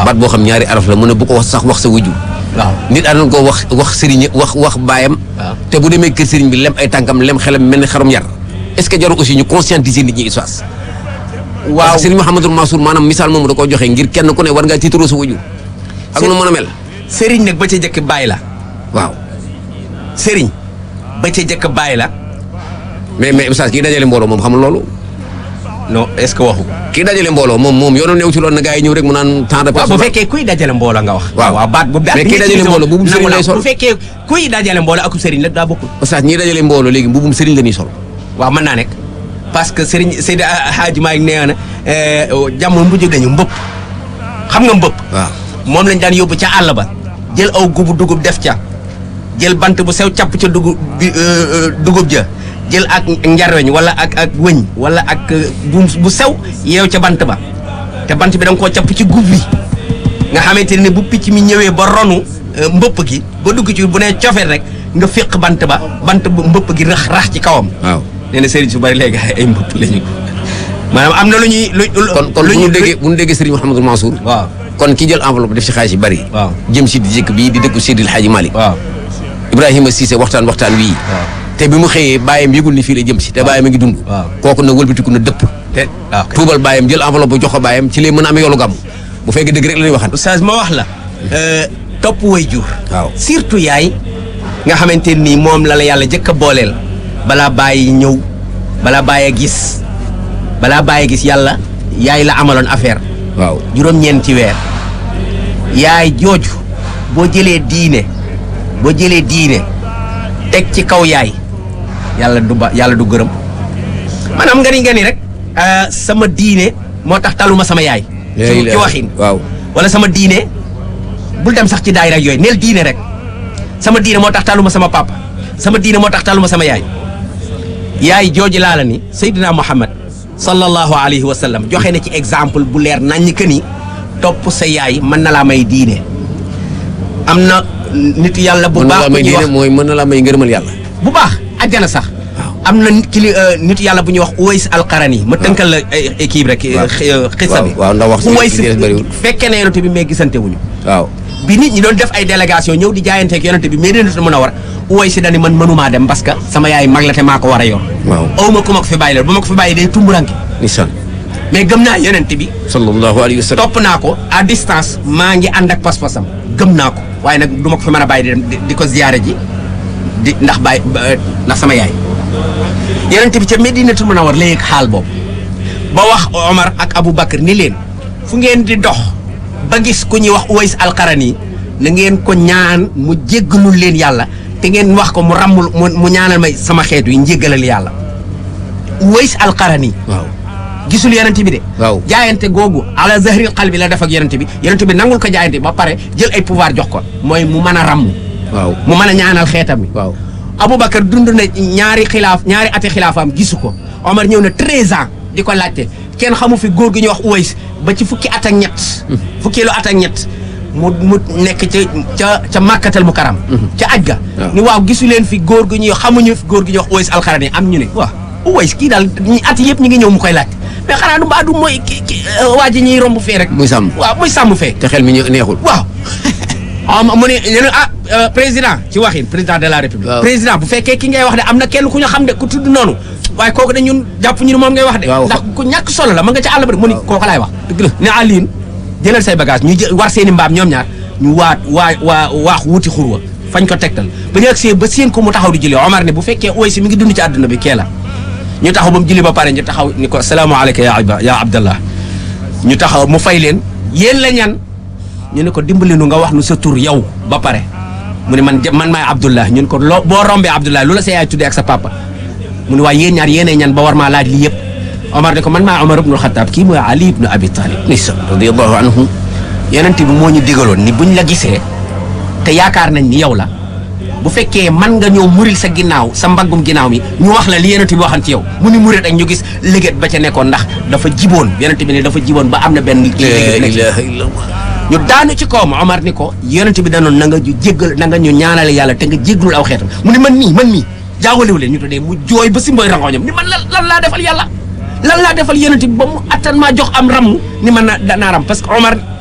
baat boo xam ñaari araf la mu ne bu ko wax sax wax sa wujju waaw nit àndoon ko wax wax sëriñ wax wax baayam waaw. te bu demee kër sëriñ bi lem ay tànkam lem xelam mel ni xarum yar est-ce que jarul aussi ñu conscientiser nit ñi Oustaz waaw parce que sëriñ Mouhamadou Mansour maanaam misaal moomu da koo joxe ngir kenn ku ne war ngaa tiitaroo sa wujju ak nu mën a mel sëriñ nag ba ca jëkk bàyyi la waaw sëriñ ba ca jëkk bàyyi la mais mais Oustaz kii dajale mbooloo moom xamul loolu non est ce que waxu ko kii dajale mbooloo moom moom yoonu new ci loolu na gaa yi ñëw rek mu naan temps de waaw bu personne fekkee kuy dajale mbooloo nga wax Waaw. waaw baat bu Mais kii dajale mbooloo bu mu sëriñ lay sol. bu fekkee kuy dajale mbooloo akub sëriñ la daa bokkul Oustaz ñii dajale mbooloo léegi mbubum sëriñ la ñuy sol waaw mën naa nekk parce que sëriñ Seydi Hadji Malick nee na eh, jamono bu jóg dañu mbëpp xam nga mbëpp waaw moom lañ daan yóbbu ca àll ba jël aw gubu dugub def ca jël bant bu sew capp ca dugub bi euh, euh, dugub ja jël ak njarweñ wala ak ak wëñ wala ak euh, bu bu sew yeew ca bant ba te bant bi da nga koo capp ci gub bi nga xamante ne bu picc mi ñëwee ba ronu euh, mbëpp gi ba dugg ci bu nee cofet rek nga féq bant ba bant bu mbëpp gi rax rax ci kawam waaw nee na sëriñ su bari léegi ay mbëpp lañu maanaam am na lu ñuy lu kon kon bu ñu déggee bu ñu déggee sëriñ Mouhamadou Mansour waaw kon ki jël enveloppe def ci xaalis yi bari waaw. jëm si di jëkk bii di dëkku Seydil Hadji Malick waaw Ibrahima Cissé waxtaan waxtaan wii waaw te bi mu xëyee bàyyam yëgul ni fii la jëm si te bàyyam a ngi dund waaw. kooku na wëlbatiku na dëpp te waaw kay. tuubal bàyyam jël enveloppe bu jox ko bàyyam ci lay mën a amee yoolu gàmm bu fekkee dëgg rek la ñuy waxan oustaz ma wax la topp way jur waaw. surtout yaay nga xamante nii moom la la yàlla jëkk a booleel balaa bàyyi ñëw balaa bàyyi gis balaa bàyyi gis yàlla yaay la amaloon affaire waaw juróom-ñeenti weer yaay jooju boo jëlee diine boo jëlee diine teg ci kaw yaay yàlla du ba yàlla du gërëm maanaam nga ni nga ni rek ah, sama diine moo tax taluma sama yaay ci ci waxin waaw wala sama diine bul dem sax ci daayira ak yooyu neel diine rek sama diine moo tax taluma sama papa sama diine moo tax taluma sama yaay yaay jooju laa la ni Seydina Muhammad sallallahu alayhi wa sallam joxe na ci exemple bu leer naññ que ni topp sa yaay mën na laa may diine am na nit yàlla bu mën na baax laa bu may ñuy diine wax mooy mën na laa may ngërëmal yàlla bu baax àjjana sax am na nit kili nit yàlla bu ñuy wax Uways alqarani ma tënkal la ay équipe rek waaw. xisa bi waaw, waaw, ndax wax ci- Uways ci des bëriwul. fekkee ne yonent bi mais gisante wuñu waaw bi nit ñi doon def ay délégation ñëw di jaayanteeg yonente bi mais dina mën a war Uways si dani man mënumaa dem parce que sama yaay mag la te maa ko war a yor waaw aw ma ku ma ko fi bàyyi la bu ma ko fi bàyyi day tumburanke nisan mais gëm naa yonente bi sallallahu alayhi wa sallam topp naa ko à distance maa ngi ànd ak pas-pasam gëm naa ko waaye nag du ma ko fi mën a bàyyi di dem di- di ko ziyaare ji di ndax bàyyi ba- ndax sama yaay yonente bi ca Medinatul Munawwar la yëg xaal boobu ba wax Omar ak Abu Bakar ni leen fu ngeen di dox ba gis ku ñuy wax Uways alqarani na ngeen ko ñaan mu jéggalul leen yàlla te ngeen wax ko mu ràmmul mu mu ñaanal may sama xeet wi njéggalal yàlla Uways alqarani waaw gisul yonent bi de waaw. jaayante googu ala zahril qalbi la def ak yonent bi yonent bi nangul ko jaayante ba pare jël ay pouvoir jox ko mooy mu mën a ràmm waaw mu mën a ñaanal xeetam wi waaw Aboubacar dund na ñaari xilaaf ñaari ati xilaafaam gisu ko Omar ñëw na 13 ans di ko laajte kenn xamu fi góor gi ñuy wax Uways ba ci fukki at ak ñett fukki lu at ak ñett mu mu nekk ca ca ca màkkatal mu karam ca aj ga waaw. ni waaw gisu leen fi góor gi ñuy xamuñu fi góor gi ñuy wax Uways alxarani am ñu ne waaw Uways kii daal ñi at yëpp ñu ngi ñëw mu koy laajte mais xanaa du mbaa du mooy ki ki waa ji ñuy romb fee rek muy sàmm waaw muy sàmm fee te xel mi ñu neexul waaw ah mu ne ñu ne ah euh, président ci waxin président de la république. Waaw. président bu fekkee ki ngay wax de am na kenn ku ñu xam de ku tudd noonu waaye kooku de ñun jàpp ñu ne moom ngay wax de. Waaw. ndax ku ñàkk solo la ma nga ca àll ba de mu ni Waaw. kooku laay wax. dëgg la ne Alioune jëlal say bagage ñu jël war seeni mbaam ñoom ñaar ñu waat waa waa waax wuti xurwa fañ ko tegtal ba ñu agsee ba seen ko mu taxaw di julli Omar ne bu fekkee ooy si mi ngi dund ci àdduna bi kee la ñu taxaw ba mu julli ba pare ñu taxaw ni ko salaamaaleykum ya Iba ya Abdallah ñu taxaw mu fay leen yéen la ñan ñu ne ko dimbali nu nga wax nu sa tur yow ba pare mu ne man ja- man maay Abdullah ñu ne ko loo boo rombee Abdullah lu la sa yaay tuddee ak sa papa mu ne waaye yéen ñaar yéenay ñan ba war maa laaj lii yëpp Omar ne ko man maay Omar ibnul Xataab kii mooy Ali ibnu Abi Talib nisan radiyallahu anhu yonent bi moo ñu digaloon ni buñ la gisee te yaakaar nañ ni yow la bu fekkee man nga ñëw muril sa ginnaaw sa mbaggum ginnaaw mi ñu wax la li yonent bi waxan ci yow mu ni murit ak ñu gis léget ba ca nekkoon ndax dafa jiboon yonent bi ne dafa jiboon ba am na benn kii la léget nekk ci. ilaha illallah ñu daanu ci kawam Omar ni ko yonent bi danoon na nga ñu jéggal na nga ñu ñaanale yàlla te nga jéggalul aw xeetam mu ni man mii man mii jaawalewu leen ñu tuddee mu jooy ba si mboy rangoñam ni man lan lan laa defal yàlla lan laa defal yonent bi ba mu attan maa jox am ram ni man na danaa ram parce que Omar